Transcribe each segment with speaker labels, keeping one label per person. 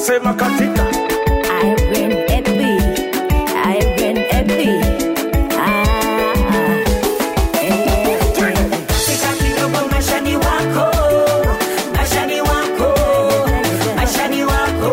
Speaker 1: sema katika
Speaker 2: Irene Epi, Irene Epi. Ah, eh.
Speaker 3: Katika kidogo maishani wako, maishani wako, maishani wako.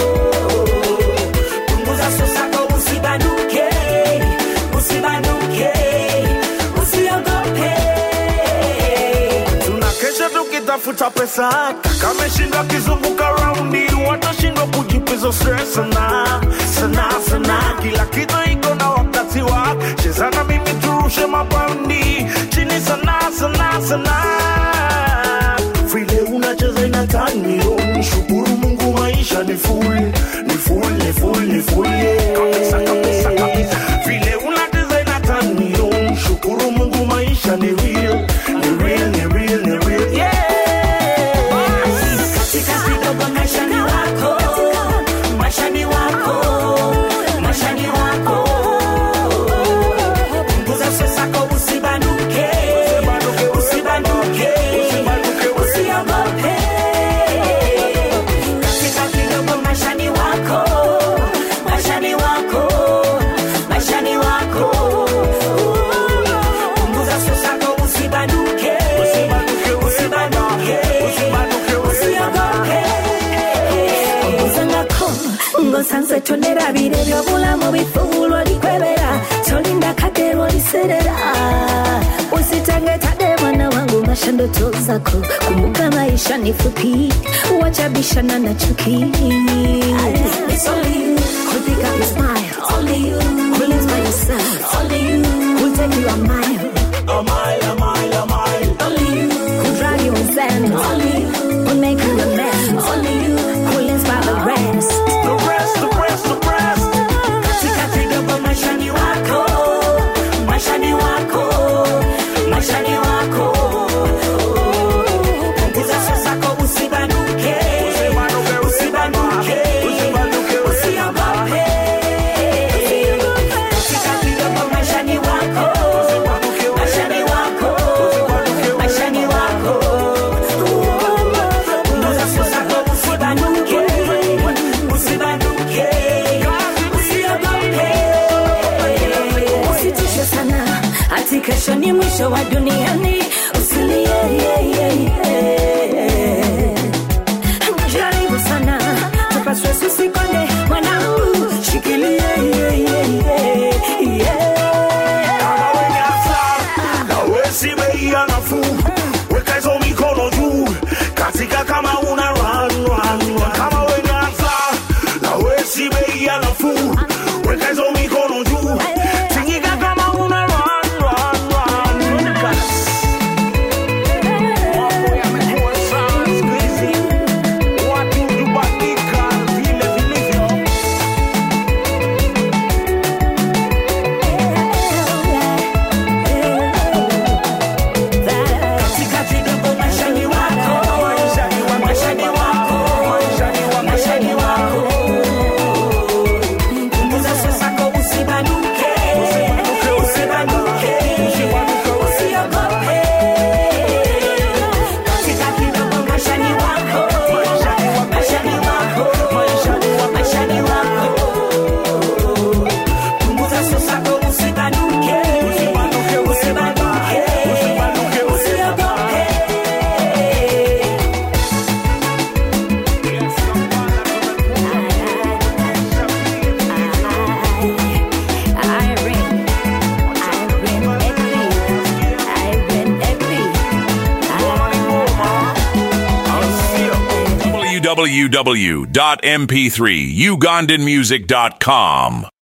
Speaker 3: Punguza sosako usibanuke, usibanuke, usiogope.
Speaker 1: tunakesha tukitafuta pesa kameshindwa kizunguka raundi watashindwa kujipiza stress sana sana sana kila kitu iko na wakati wa chezana mimi turushe mapaundi chini sana sana sana vile unacheza inataniyo nishukuru mungu maisha ni full ni full ni full ni full yeah. kabisa kabisa kabisa vile unacheza inataniyo nishukuru mungu maisha ni real ni real ni real ni real yeah
Speaker 3: Katika kidogo maishani wako, maishani wako, maishani wako. Punguza sosako usibanuke, usibanuke, usiogope. Katika kidogo maishani wako, maishani wako, maishani wako. Punguza sosako usibanuke, usibanuke, usiogope.
Speaker 2: Ongozangako ng'osanze tonderabira ebyobulamu bifuulwa likwebera tolinda kadde lwoliserera usitange tade mwana wangu masha ndoto zako kumbuka maisha ni fupi wachabishana na chuki It's only you who pick up your smile Only you who lives by yourself Only you who take you a mile
Speaker 1: a mile a mile a mile
Speaker 2: Only you who drive you insane. Only you who make you a mess. Only you who lives by the rest.
Speaker 1: the rest the rest the rest
Speaker 3: Katika kidogo maishani wako, maishani wako, maishani wako. Punguza sosako usibanuke, usibanuke, usiogope. Katika kidogo maishani wako, maishani wako, maishani wako. Punguza sosako usibanuke, usibanuke, usiogope.
Speaker 2: Usitishe sana, ati kesho ni mwisho wa duniani. Usilie, yeah, yeah, yeah. Jaribu sana, tupa stress usikonde, mwanangu. Shikilie, yeah, yeah, yeah, yeah.
Speaker 1: kama wenye hasara na wesi bei ya nafuu weka hizo mikono juu katika kama una run run run kama wenye hasara na wesi bei ya nafuu weka hizo mikono juu tingika kama una run run run Mambo yamekuwa sawa siku hizi. Watu hubadilika vile vilivyo.
Speaker 3: Katika kidogo maishani wako, maishani wako, maishani wako. Punguza sosako usibanuke, usibanuke, usiogope. Katika kidogo maishani wako, maishani wako, maishani wako. Punguza sosako usibanuke, usibanuke, usiogope.
Speaker 2: Irene, Irene Epi, Irene Epi.
Speaker 4: www.mp3ugandanmusic.com